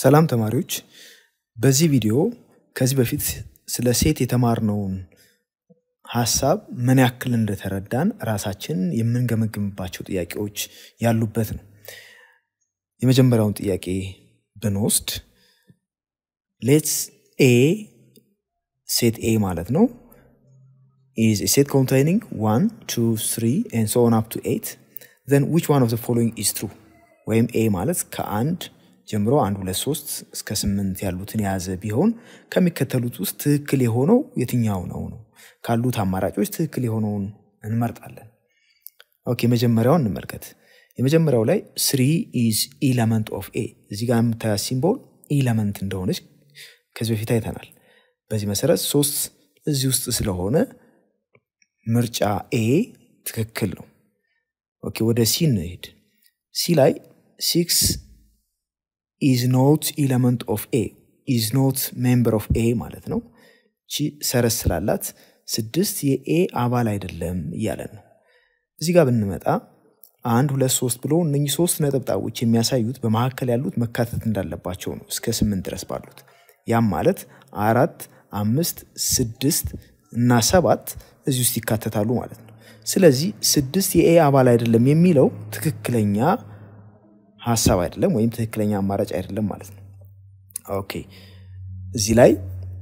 ሰላም ተማሪዎች፣ በዚህ ቪዲዮ ከዚህ በፊት ስለ ሴት የተማርነውን ሀሳብ ምን ያክል እንደተረዳን ራሳችንን የምንገመግምባቸው ጥያቄዎች ያሉበት ነው። የመጀመሪያውን ጥያቄ ብንወስድ ሌትስ ኤ ሴት ኤ ማለት ነው is a set containing 1, 2, 3 and so on up to 8 then which one of the following is true ወይም ኤ ማለት ከአንድ ጀምሮ አንድ ሁለት ሶስት እስከ ስምንት ያሉትን የያዘ ቢሆን ከሚከተሉት ውስጥ ትክክል የሆነው የትኛው ነው ነው ካሉት አማራጮች ትክክል የሆነውን እንመርጣለን። ኦኬ መጀመሪያውን እንመልከት። የመጀመሪያው ላይ ስሪ ኢዝ ኢለመንት ኦፍ ኤ እዚህ ጋር የምታያት ሲምቦል ኢለመንት እንደሆነች ከዚህ በፊት አይተናል። በዚህ መሰረት ሶስት እዚህ ውስጥ ስለሆነ ምርጫ ኤ ትክክል ነው። ኦኬ ወደ ሲ እንሄድ። ሲ ላይ ሲክስ ኢዝ ኖት ኢለመንት ኦፍ ኤ ኢዝ ኖት ሜምበር ኦፍ ኤ ማለት ነው። ቺ ሰረዝ ስላላት ስድስት የኤ አባል አይደለም እያለን ነው። እዚህ ጋር ብንመጣ አንድ ሁለት ሶስት ብሎ እነኚህ ሶስት ነጠብጣቦች የሚያሳዩት በመካከል ያሉት መካተት እንዳለባቸው ነው እስከ ስምንት ድረስ ባሉት። ያም ማለት አራት፣ አምስት፣ ስድስት እና ሰባት እዚህ ውስጥ ይካተታሉ ማለት ነው። ስለዚህ ስድስት የኤ አባል አይደለም የሚለው ትክክለኛ ሀሳብ አይደለም ወይም ትክክለኛ አማራጭ አይደለም ማለት ነው። ኦኬ እዚህ ላይ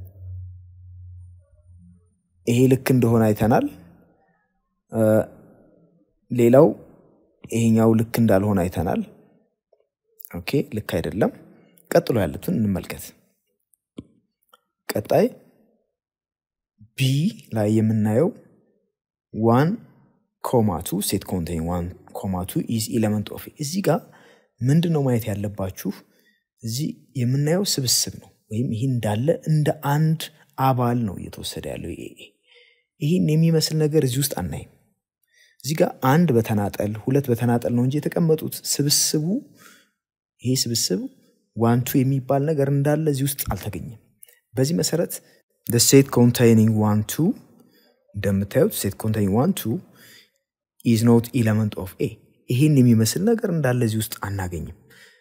ይሄ ልክ እንደሆነ አይተናል። ሌላው ይሄኛው ልክ እንዳልሆነ አይተናል። ኦኬ ልክ አይደለም። ቀጥሎ ያሉትን እንመልከት። ቀጣይ ቢ ላይ የምናየው ዋን ኮማቱ ሴት ኮንቴን ዋን ኮማቱ ኢዝ ኢለመንት ኦፍ እዚህ ጋር ምንድን ነው ማየት ያለባችሁ? እዚህ የምናየው ስብስብ ነው ወይም ይህ እንዳለ እንደ አንድ አባል ነው እየተወሰደ ያለው ኤ ይህን የሚመስል ነገር እዚህ ውስጥ አናይም። እዚህ ጋር አንድ በተናጠል ሁለት በተናጠል ነው እንጂ የተቀመጡት ስብስቡ ይሄ ስብስብ ዋንቱ የሚባል ነገር እንዳለ እዚህ ውስጥ አልተገኘም። በዚህ መሰረት ሴት ኮንቴይኒንግ ዋን ቱ እንደምታዩት ሴት ኮንቴይኒንግ ዋን ቱ ኢዝ ኖት ኢለመንት ኦፍ ኤ ይህን የሚመስል ነገር እንዳለ እዚህ ውስጥ አናገኝም።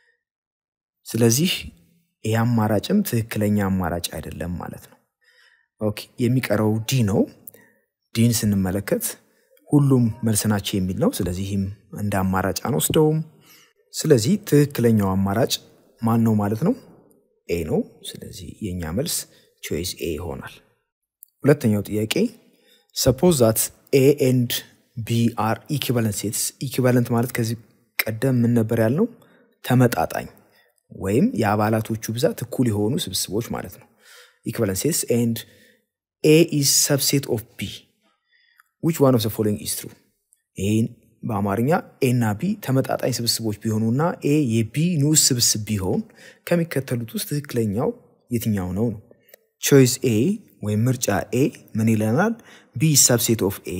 ስለዚህ ይህ አማራጭም ትክክለኛ አማራጭ አይደለም ማለት ነው። ኦኬ የሚቀረው ዲ ነው። ዲን ስንመለከት ሁሉም መልስ ናቸው የሚል ነው። ስለዚህም እንደ አማራጭ አንወስደውም። ስለዚህ ትክክለኛው አማራጭ ማን ነው ማለት ነው? ኤ ነው። ስለዚህ የእኛ መልስ ቾይስ ኤ ይሆናል። ሁለተኛው ጥያቄ ሰፖዝ ዛት ኤ ኤንድ ቢ አር ኢኩቫለንት ሴትስ። ኢኩቫለንት ማለት ከዚህ ቀደም ምን ነበር ያልነው? ተመጣጣኝ ወይም የአባላቶቹ ብዛት እኩል የሆኑ ስብስቦች ማለት ነው። ኢኩቫለንት ሴትስ ኤንድ ኤ ኢዝ ሰብሴት ኦፍ ቢ ዊች ዋን ኦፍ ዘ ፎሎዊንግ ኢዝ ትሩ። ይህን በአማርኛ ኤ እና ቢ ተመጣጣኝ ስብስቦች ቢሆኑና ኤ የቢ ንዑስ ስብስብ ቢሆን ከሚከተሉት ውስጥ ትክክለኛው የትኛው ነው ነው? ቾይስ ኤ ወይም ምርጫ ኤ ምን ይለናል? ቢ ሰብሴት ኦፍ ኤ።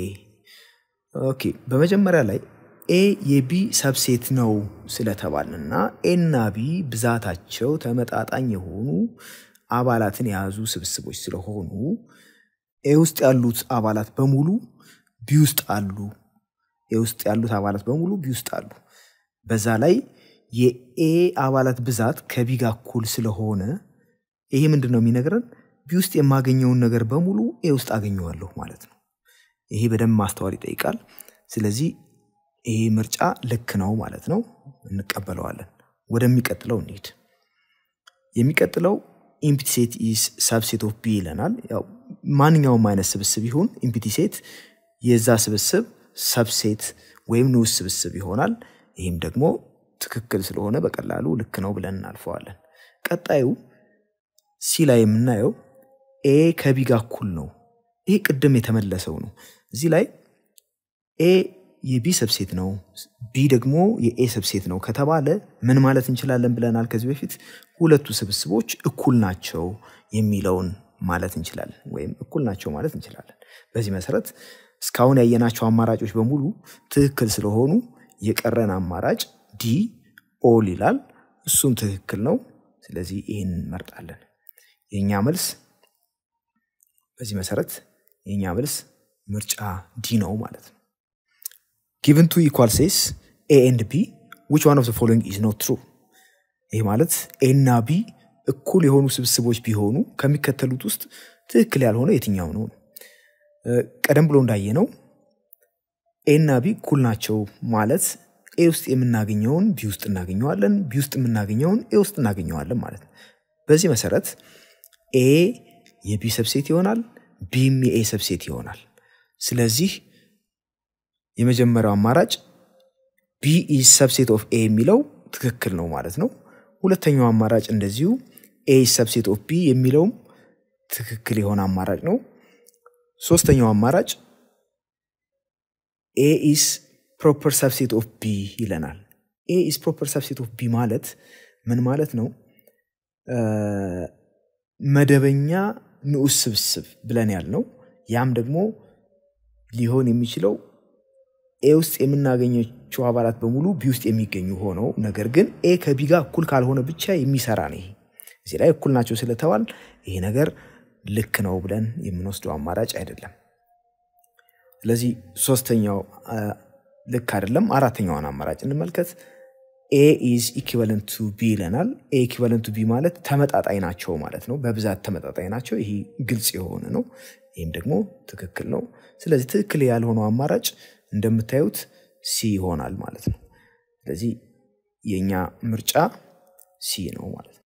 ኦኬ በመጀመሪያ ላይ ኤ የቢ ሰብሴት ነው ስለተባልንና ኤ እና ቢ ብዛታቸው ተመጣጣኝ የሆኑ አባላትን የያዙ ስብስቦች ስለሆኑ ኤ ውስጥ ያሉት አባላት በሙሉ ቢ ውስጥ አሉ። ኤ ውስጥ ያሉት አባላት በሙሉ ቢ ውስጥ አሉ። በዛ ላይ የኤ አባላት ብዛት ከቢ ጋር እኩል ስለሆነ ይሄ ምንድን ነው የሚነግረን? ቢ ውስጥ የማገኘውን ነገር በሙሉ ኤ ውስጥ አገኘዋለሁ ማለት ነው። ይሄ በደንብ ማስተዋል ይጠይቃል። ስለዚህ ይሄ ምርጫ ልክ ነው ማለት ነው፣ እንቀበለዋለን። ወደሚቀጥለው እንሂድ። የሚቀጥለው ኢምፒቲ ሴት ኢዝ ሳብሴት ኦፍ ቢ ይለናል። ያው ማንኛውም አይነት ስብስብ ይሁን ኢምፒቲ ሴት የዛ ስብስብ ሰብሴት ወይም ንዑስ ስብስብ ይሆናል። ይህም ደግሞ ትክክል ስለሆነ በቀላሉ ልክ ነው ብለን እናልፈዋለን። ቀጣዩ ሲ ላይ የምናየው ኤ ከቢ ጋር እኩል ነው። ይህ ቅድም የተመለሰው ነው። እዚህ ላይ ኤ የቢ ሰብሴት ነው፣ ቢ ደግሞ የኤ ሰብሴት ነው ከተባለ ምን ማለት እንችላለን ብለናል ከዚህ በፊት ሁለቱ ስብስቦች እኩል ናቸው የሚለውን ማለት እንችላለን፣ ወይም እኩል ናቸው ማለት እንችላለን። በዚህ መሰረት እስካሁን ያየናቸው አማራጮች በሙሉ ትክክል ስለሆኑ የቀረን አማራጭ ዲ ኦል ይላል። እሱም ትክክል ነው። ስለዚህ ይህን እንመርጣለን። የእኛ መልስ በዚህ መሰረት የእኛ መልስ ምርጫ ዲ ነው ማለት ነው። ጊቨን ቱ ኢኳል ሴስ ኤ ኤንድ ቢ ዊች ዋን ኦፍ ዘ ፎሎዊንግ ኢዝ ኖት ትሩ ይህ ማለት ኤና ቢ እኩል የሆኑ ስብስቦች ቢሆኑ ከሚከተሉት ውስጥ ትክክል ያልሆነ የትኛው ነው? ቀደም ብሎ እንዳየነው ኤና ቢ እኩል ናቸው ማለት ኤ ውስጥ የምናገኘውን ቢ ውስጥ እናገኘዋለን፣ ቢ ውስጥ የምናገኘውን ኤ ውስጥ እናገኘዋለን ማለት ነው። በዚህ መሰረት ኤ የቢ ሰብሴት ይሆናል፣ ቢም የኤ ሰብሴት ይሆናል። ስለዚህ የመጀመሪያው አማራጭ ቢ ኢዝ ሰብሴት ኦፍ ኤ የሚለው ትክክል ነው ማለት ነው። ሁለተኛው አማራጭ እንደዚሁ ኤ ኢዝ ሰብሴት ኦፍ ቢ የሚለውም ትክክል የሆነ አማራጭ ነው። ሶስተኛው አማራጭ ኤ ኢዝ ፕሮፐር ሰብሴት ኦፍ ቢ ይለናል። ኤ ኢዝ ፕሮፐር ሰብሴት ኦፍ ቢ ማለት ምን ማለት ነው? መደበኛ ንዑስ ስብስብ ብለን ያልነው ያም ደግሞ ሊሆን የሚችለው ኤ ውስጥ የምናገኘቸው አባላት በሙሉ ቢ ውስጥ የሚገኙ ሆነው ነገር ግን ኤ ከቢ ጋር እኩል ካልሆነ ብቻ የሚሰራ ነው። ይሄ እዚህ ላይ እኩል ናቸው ስለተባል ይሄ ነገር ልክ ነው ብለን የምንወስደው አማራጭ አይደለም። ስለዚህ ሶስተኛው ልክ አይደለም። አራተኛውን አማራጭ እንመልከት። ኤ ኢዝ ኢኩቫለንት ቱ ቢ ይለናል። ኤ ኢኩቫለንት ቱ ቢ ማለት ተመጣጣኝ ናቸው ማለት ነው። በብዛት ተመጣጣኝ ናቸው። ይሄ ግልጽ የሆነ ነው። ይህም ደግሞ ትክክል ነው። ስለዚህ ትክክል ያልሆነው አማራጭ እንደምታዩት ሲ ይሆናል ማለት ነው። ስለዚህ የእኛ ምርጫ ሲ ነው ማለት ነው።